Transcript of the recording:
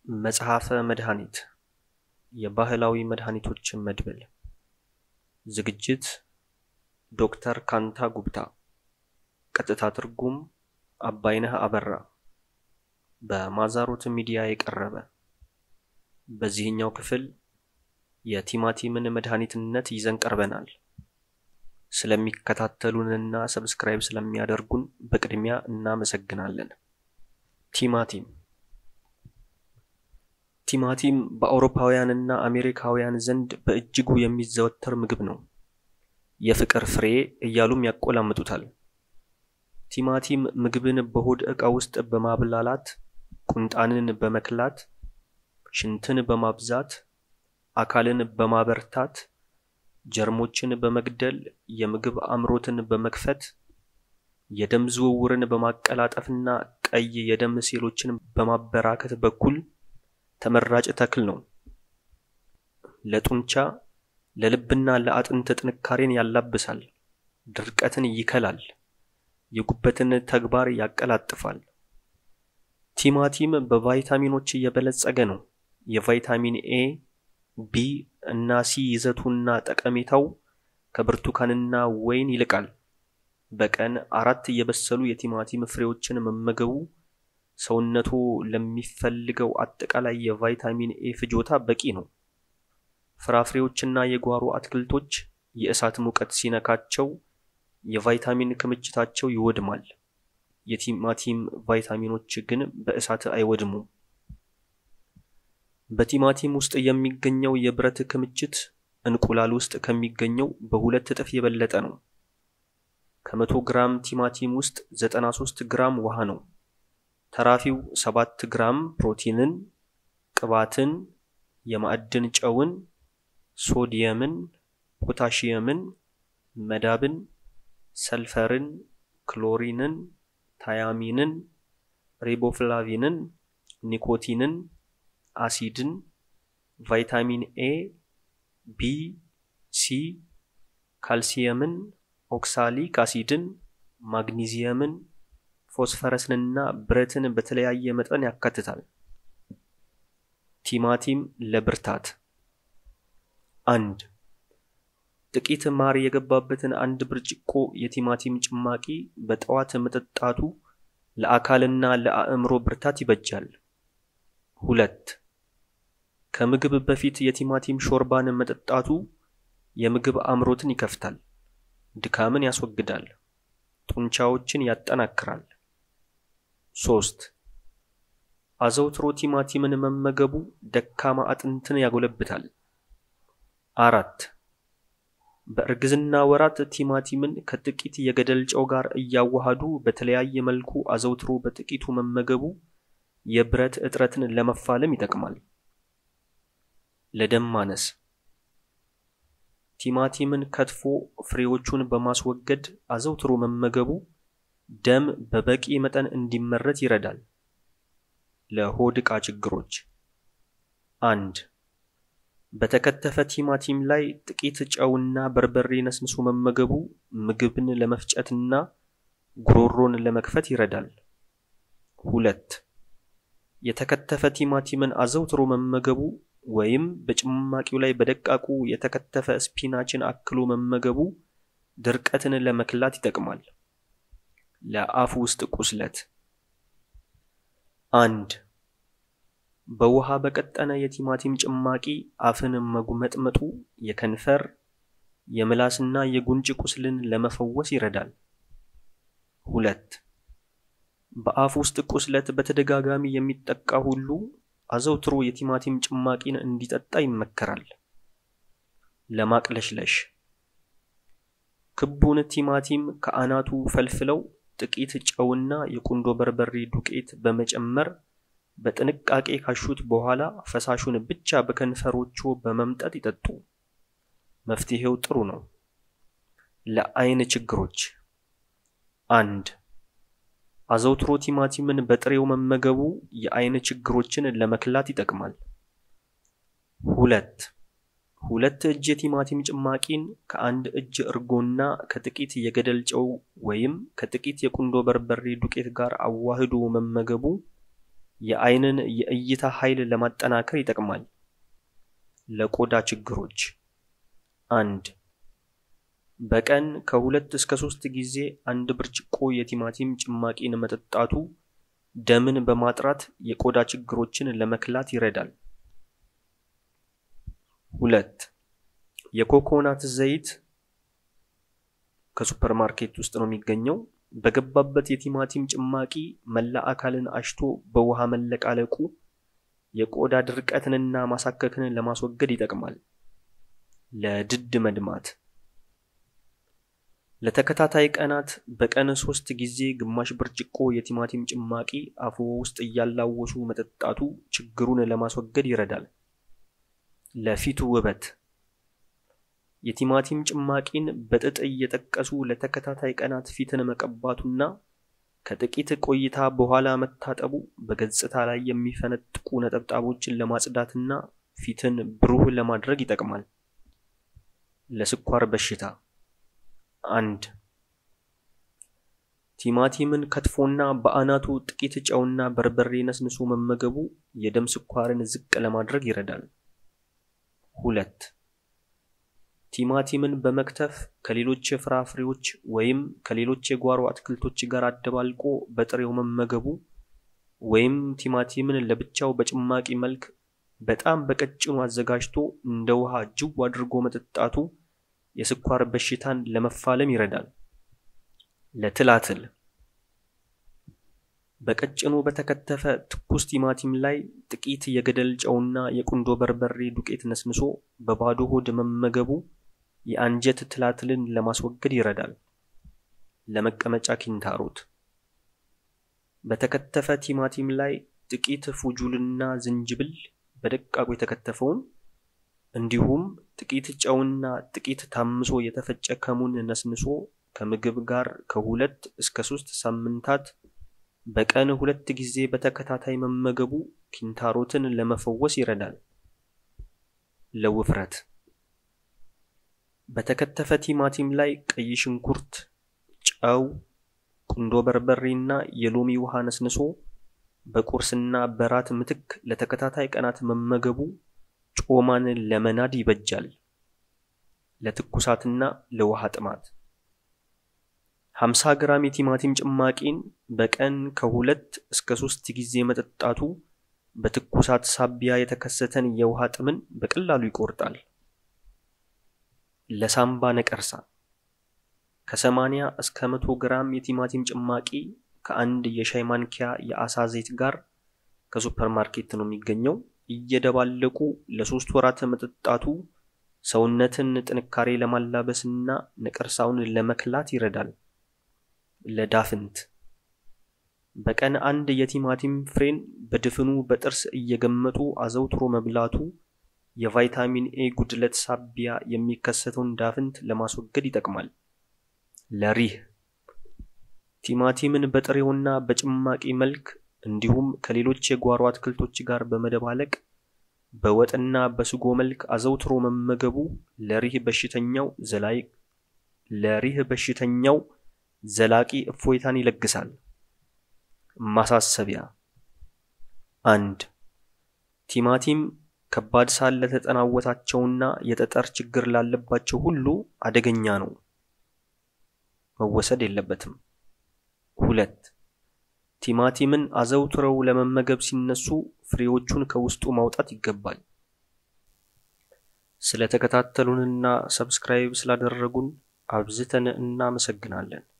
መጽሐፈ መድኃኒት የባህላዊ መድኃኒቶች መድብል ዝግጅት ዶክተር ካንታ ጉብታ ቀጥታ ትርጉም አባይነህ አበራ በማዛሮት ሚዲያ የቀረበ በዚህኛው ክፍል የቲማቲምን መድኃኒትነት ይዘን ቀርበናል። ስለሚከታተሉንና ሰብስክራይብ ስለሚያደርጉን በቅድሚያ እናመሰግናለን። ቲማቲም ቲማቲም በአውሮፓውያንና አሜሪካውያን ዘንድ በእጅጉ የሚዘወተር ምግብ ነው። የፍቅር ፍሬ እያሉም ያቆላምጡታል። ቲማቲም ምግብን በሆድ ዕቃ ውስጥ በማብላላት ቁንጣንን በመክላት ሽንትን በማብዛት አካልን በማበርታት ጀርሞችን በመግደል የምግብ አምሮትን በመክፈት የደም ዝውውርን በማቀላጠፍና ቀይ የደም ሴሎችን በማበራከት በኩል ተመራጭ ተክል ነው። ለጡንቻ ለልብና ለአጥንት ጥንካሬን ያላብሳል፣ ድርቀትን ይከላል፣ የጉበትን ተግባር ያቀላጥፋል። ቲማቲም በቫይታሚኖች የበለጸገ ነው። የቫይታሚን ኤ፣ ቢ እና ሲ ይዘቱና ጠቀሜታው ከብርቱካንና ወይን ይልቃል። በቀን አራት የበሰሉ የቲማቲም ፍሬዎችን መመገቡ ሰውነቱ ለሚፈልገው አጠቃላይ የቫይታሚን ኤ ፍጆታ በቂ ነው። ፍራፍሬዎችና የጓሮ አትክልቶች የእሳት ሙቀት ሲነካቸው የቫይታሚን ክምችታቸው ይወድማል። የቲማቲም ቫይታሚኖች ግን በእሳት አይወድሙም። በቲማቲም ውስጥ የሚገኘው የብረት ክምችት እንቁላል ውስጥ ከሚገኘው በሁለት እጥፍ የበለጠ ነው። ከመቶ ግራም ቲማቲም ውስጥ 93 ግራም ውሃ ነው። ተራፊው 7 ግራም ፕሮቲንን፣ ቅባትን፣ የማዕድን ጨውን፣ ሶዲየምን፣ ፖታሺየምን፣ መዳብን፣ ሰልፈርን፣ ክሎሪንን፣ ታያሚንን፣ ሪቦፍላቪንን፣ ኒኮቲንን፣ አሲድን፣ ቫይታሚን ኤ፣ ቢ፣ ሲ፣ ካልሲየምን፣ ኦክሳሊክ አሲድን፣ ማግኒዚየምን ፎስፈረስንና ብረትን በተለያየ መጠን ያካትታል። ቲማቲም ለብርታት አንድ ጥቂት ማር የገባበትን አንድ ብርጭቆ የቲማቲም ጭማቂ በጠዋት መጠጣቱ ለአካልና ለአእምሮ ብርታት ይበጃል። ሁለት ከምግብ በፊት የቲማቲም ሾርባን መጠጣቱ የምግብ አምሮትን ይከፍታል፣ ድካምን ያስወግዳል፣ ጡንቻዎችን ያጠናክራል። ሶስት አዘውትሮ ቲማቲምን መመገቡ ደካማ አጥንትን ያጎለብታል። አራት በእርግዝና ወራት ቲማቲምን ከጥቂት የገደል ጨው ጋር እያዋሃዱ በተለያየ መልኩ አዘውትሮ በጥቂቱ መመገቡ የብረት እጥረትን ለመፋለም ይጠቅማል። ለደም ማነስ ቲማቲምን ከትፎ ፍሬዎቹን በማስወገድ አዘውትሮ መመገቡ ደም በበቂ መጠን እንዲመረት ይረዳል። ለሆድ ዕቃ ችግሮች አንድ በተከተፈ ቲማቲም ላይ ጥቂት ጨውና በርበሬ ነስንሶ መመገቡ ምግብን ለመፍጨትና ጉሮሮን ለመክፈት ይረዳል። ሁለት የተከተፈ ቲማቲምን አዘውትሮ መመገቡ ወይም በጭማቂው ላይ በደቃቁ የተከተፈ ስፒናችን አክሎ መመገቡ ድርቀትን ለመክላት ይጠቅማል። ለአፍ ውስጥ ቁስለት አንድ በውሃ በቀጠነ የቲማቲም ጭማቂ አፍን መጉመጥመጡ የከንፈር የምላስና የጉንጭ ቁስልን ለመፈወስ ይረዳል። ሁለት በአፍ ውስጥ ቁስለት በተደጋጋሚ የሚጠቃ ሁሉ አዘውትሮ የቲማቲም ጭማቂን እንዲጠጣ ይመከራል። ለማቅለሽለሽ ክቡን ቲማቲም ከአናቱ ፈልፍለው ጥቂት ጨውና የቁንዶ በርበሬ ዱቄት በመጨመር በጥንቃቄ ካሹት በኋላ ፈሳሹን ብቻ በከንፈሮቹ በመምጠጥ ይጠጡ። መፍትሄው ጥሩ ነው። ለአይን ችግሮች አንድ አዘውትሮ ቲማቲምን በጥሬው መመገቡ የአይን ችግሮችን ለመክላት ይጠቅማል። ሁለት ሁለት እጅ የቲማቲም ጭማቂን ከአንድ እጅ እርጎና ከጥቂት የገደል ጨው ወይም ከጥቂት የቁንዶ በርበሬ ዱቄት ጋር አዋህዶ መመገቡ የአይንን የእይታ ኃይል ለማጠናከር ይጠቅማል። ለቆዳ ችግሮች አንድ በቀን ከሁለት እስከ ሶስት ጊዜ አንድ ብርጭቆ የቲማቲም ጭማቂን መጠጣቱ ደምን በማጥራት የቆዳ ችግሮችን ለመክላት ይረዳል። ሁለት የኮኮናት ዘይት ከሱፐርማርኬት ውስጥ ነው የሚገኘው። በገባበት የቲማቲም ጭማቂ መላ አካልን አሽቶ በውሃ መለቃለቁ የቆዳ ድርቀትንና ማሳከክን ለማስወገድ ይጠቅማል። ለድድ መድማት ለተከታታይ ቀናት በቀን ሶስት ጊዜ ግማሽ ብርጭቆ የቲማቲም ጭማቂ አፎ ውስጥ እያላወሱ መጠጣቱ ችግሩን ለማስወገድ ይረዳል። ለፊቱ ውበት የቲማቲም ጭማቂን በጥጥ እየጠቀሱ ለተከታታይ ቀናት ፊትን መቀባቱና ከጥቂት ቆይታ በኋላ መታጠቡ በገጽታ ላይ የሚፈነጥቁ ነጠብጣቦችን ለማጽዳትና ፊትን ብሩህ ለማድረግ ይጠቅማል። ለስኳር በሽታ አንድ ቲማቲምን ከትፎና በአናቱ ጥቂት ጨውና በርበሬ ነስንሶ መመገቡ የደም ስኳርን ዝቅ ለማድረግ ይረዳል። ሁለት ቲማቲምን በመክተፍ ከሌሎች ፍራፍሬዎች ወይም ከሌሎች የጓሮ አትክልቶች ጋር አደባልቆ በጥሬው መመገቡ ወይም ቲማቲምን ለብቻው በጭማቂ መልክ በጣም በቀጭኑ አዘጋጅቶ እንደ ውሃ ጅው አድርጎ መጠጣቱ የስኳር በሽታን ለመፋለም ይረዳል። ለትላትል በቀጭኑ በተከተፈ ትኩስ ቲማቲም ላይ ጥቂት የገደል ጨውና የቁንዶ በርበሬ ዱቄት ነስንሶ በባዶ ሆድ መመገቡ የአንጀት ትላትልን ለማስወገድ ይረዳል። ለመቀመጫ ኪንታሮት በተከተፈ ቲማቲም ላይ ጥቂት ፉጁልና ዝንጅብል በደቃቁ የተከተፈውን እንዲሁም ጥቂት ጨውና ጥቂት ታምሶ የተፈጨ ከሙን ነስንሶ ከምግብ ጋር ከሁለት እስከ ሶስት ሳምንታት በቀን ሁለት ጊዜ በተከታታይ መመገቡ ኪንታሮትን ለመፈወስ ይረዳል። ለውፍረት በተከተፈ ቲማቲም ላይ ቀይ ሽንኩርት፣ ጨው፣ ቁንዶ በርበሬና የሎሚ ውሃ ነስንሶ በቁርስና በራት ምትክ ለተከታታይ ቀናት መመገቡ ጮማን ለመናድ ይበጃል። ለትኩሳትና ለውሃ ጥማት 50 ግራም የቲማቲም ጭማቂን በቀን ከሁለት እስከ ሶስት ጊዜ መጠጣቱ በትኩሳት ሳቢያ የተከሰተን የውሃ ጥምን በቀላሉ ይቆርጣል። ለሳምባ ነቀርሳ ከ80 እስከ 100 ግራም የቲማቲም ጭማቂ ከአንድ የሻይ ማንኪያ የአሳ ዘይት ጋር ከሱፐርማርኬት ነው የሚገኘው እየደባለቁ ለሶስት ወራት መጠጣቱ ሰውነትን ጥንካሬ ለማላበስና ነቀርሳውን ለመክላት ይረዳል። ለዳፍንት በቀን አንድ የቲማቲም ፍሬን በድፍኑ በጥርስ እየገመጡ አዘውትሮ መብላቱ የቫይታሚን ኤ ጉድለት ሳቢያ የሚከሰተውን ዳፍንት ለማስወገድ ይጠቅማል። ለሪህ ቲማቲምን በጥሬውና በጭማቂ መልክ እንዲሁም ከሌሎች የጓሮ አትክልቶች ጋር በመደባለቅ በወጥና በስጎ መልክ አዘውትሮ መመገቡ ለሪህ በሽተኛው ዘላይ ለሪህ በሽተኛው ዘላቂ እፎይታን ይለግሳል። ማሳሰቢያ፣ አንድ ቲማቲም ከባድ ሳል ለተጠናወታቸውና የጠጠር ችግር ላለባቸው ሁሉ አደገኛ ነው፣ መወሰድ የለበትም። ሁለት ቲማቲምን አዘውትረው ለመመገብ ሲነሱ ፍሬዎቹን ከውስጡ ማውጣት ይገባል። ስለተከታተሉንና ሰብስክራይብ ስላደረጉን አብዝተን እናመሰግናለን።